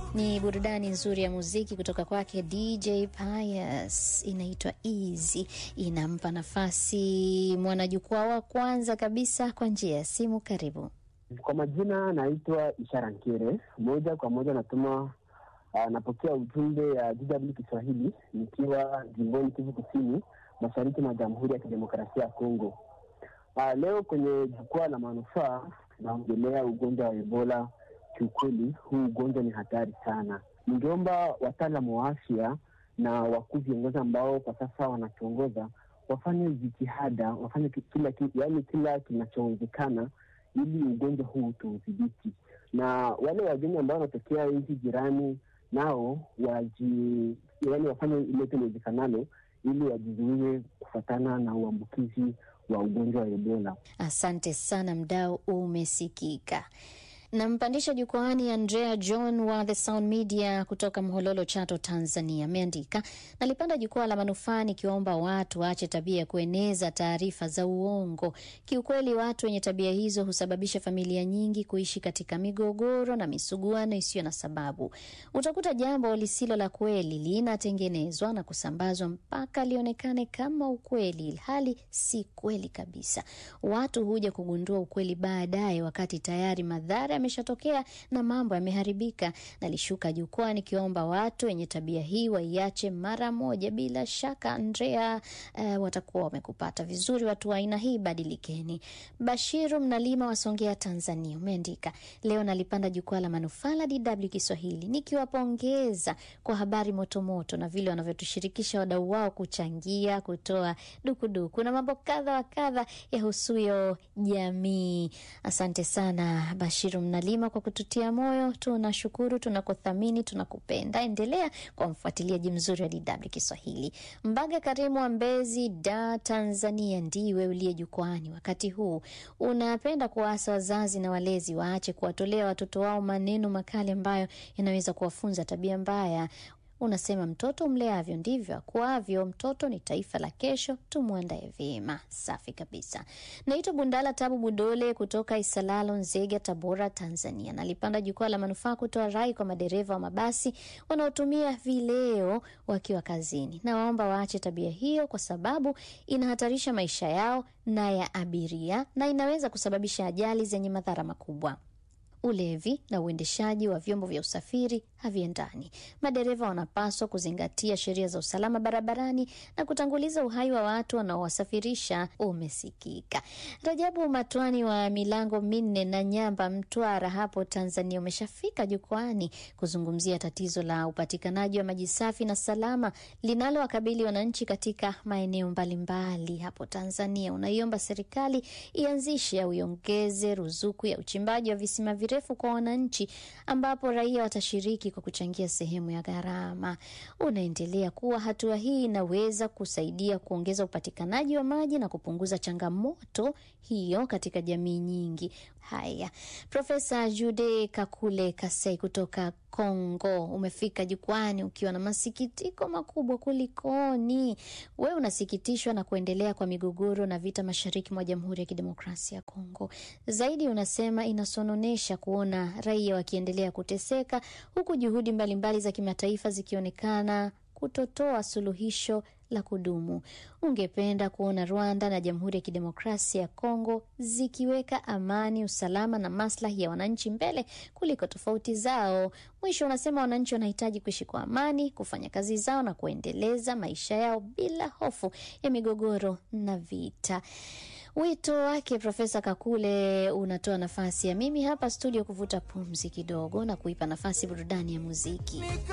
Ni burudani nzuri ya muziki kutoka kwake DJ Pius, inaitwa Easy. Inampa nafasi mwanajukwaa wa kwanza kabisa kwa njia ya simu. Karibu. Kwa majina naitwa Ishara Nkere, moja kwa moja natuma uh, napokea ujumbe ya DW Kiswahili nikiwa jimboni Kivu Kusini, mashariki mwa Jamhuri ya Kidemokrasia ya Kongo. Uh, leo kwenye jukwaa la manufaa tunaongelea ugonjwa wa Ebola. Kiukweli huu ugonjwa ni hatari sana. Ningeomba wataalamu wa afya na wakuu viongozi ambao kwa sasa wanatuongoza wafanye jitihada, wafanye kila, yaani kila kinachowezekana ili ugonjwa huu tuudhibiti, na wale wageni ambao wanatokea nchi jirani nao waji, yaani wafanye ilote liwezekanalo ili wajizuie kufatana na uambukizi wa ugonjwa wa Ebola. Asante sana, mdau umesikika. Nampandisha jukwaani Andrea John wa The Sound Media kutoka Mhololo, Chato, Tanzania. Ameandika, nalipanda jukwaa la manufaa nikiwaomba watu waache tabia ya kueneza taarifa za uongo. Kiukweli, watu wenye tabia hizo husababisha familia nyingi kuishi katika migogoro na misuguano isiyo na sababu. Utakuta jambo lisilo la kweli linatengenezwa na kusambazwa mpaka lionekane kama ukweli, hali si kweli kabisa. Watu huja kugundua ukweli baadaye, wakati tayari madhara ameshatokea na mambo yameharibika. Nalishuka jukwaa nikiomba watu wenye tabia hii waiache mara moja. Bila shaka Andrea, uh, watakuwa wamekupata vizuri. Watu wa aina hii badilikeni. Bashiru Mnalima wa Songea, Tanzania, umeandika leo nalipanda jukwaa la manufaa la DW Kiswahili nikiwapongeza kwa habari motomoto na vile wanavyotushirikisha wadau wao kuchangia, kutoa dukuduku na mambo kadha wa kadha yahusuyo jamii. Asante sana Bashiru Mnalima kwa kututia moyo. Tunashukuru, tunakuthamini, tunakupenda. Endelea kwa mfuatiliaji mzuri wa DW Kiswahili. Mbaga Karimu wa Mbezi, Da, Tanzania, ndiwe uliye jukwani wakati huu. Unapenda kuwaasa wazazi na walezi waache kuwatolea watoto wao maneno makali ambayo yanaweza kuwafunza tabia mbaya. Unasema mtoto umleavyo ndivyo akuavyo. Mtoto ni taifa la kesho, tumwandae vyema. Safi kabisa. Naitwa Bundala Tabu Budole kutoka Isalalo, Nzega, Tabora, Tanzania. Nalipanda jukwaa la manufaa kutoa rai kwa madereva wa mabasi wanaotumia vileo wakiwa kazini. Nawaomba waache tabia hiyo, kwa sababu inahatarisha maisha yao na ya abiria na inaweza kusababisha ajali zenye madhara makubwa. Ulevi na uendeshaji wa vyombo vya usafiri haviendani. Madereva wanapaswa kuzingatia sheria za usalama barabarani na kutanguliza uhai wa watu wanaowasafirisha. Umesikika. Rajabu Matwani wa milango minne na Nyamba, Mtwara hapo Tanzania, umeshafika jukwani kuzungumzia tatizo la upatikanaji wa maji safi na salama linalowakabili wananchi katika maeneo mbalimbali hapo Tanzania. Unaiomba serikali ianzishe au iongeze ruzuku ya uchimbaji wa visima virefu kwa wananchi ambapo raia watashiriki kwa kuchangia sehemu ya gharama. Unaendelea kuwa hatua hii inaweza kusaidia kuongeza upatikanaji wa maji na kupunguza changamoto hiyo katika jamii nyingi. Haya, Profesa Jude Kakule Kasei kutoka Kongo, umefika jukwani ukiwa na masikitiko makubwa. Kulikoni? Wewe unasikitishwa na kuendelea kwa migogoro na vita mashariki mwa Jamhuri ya Kidemokrasia ya Kongo. Zaidi unasema inasononesha kuona raia wakiendelea kuteseka huku juhudi mbalimbali mbali za kimataifa zikionekana kutotoa suluhisho la kudumu. Ungependa kuona Rwanda na Jamhuri ya Kidemokrasia ya Kongo zikiweka amani, usalama na maslahi ya wananchi mbele kuliko tofauti zao. Mwisho unasema wananchi wanahitaji kuishi kwa amani, kufanya kazi zao na kuendeleza maisha yao bila hofu ya migogoro na vita. Wito wake Profesa Kakule unatoa nafasi ya mimi hapa studio kuvuta pumzi kidogo na kuipa nafasi burudani ya muziki.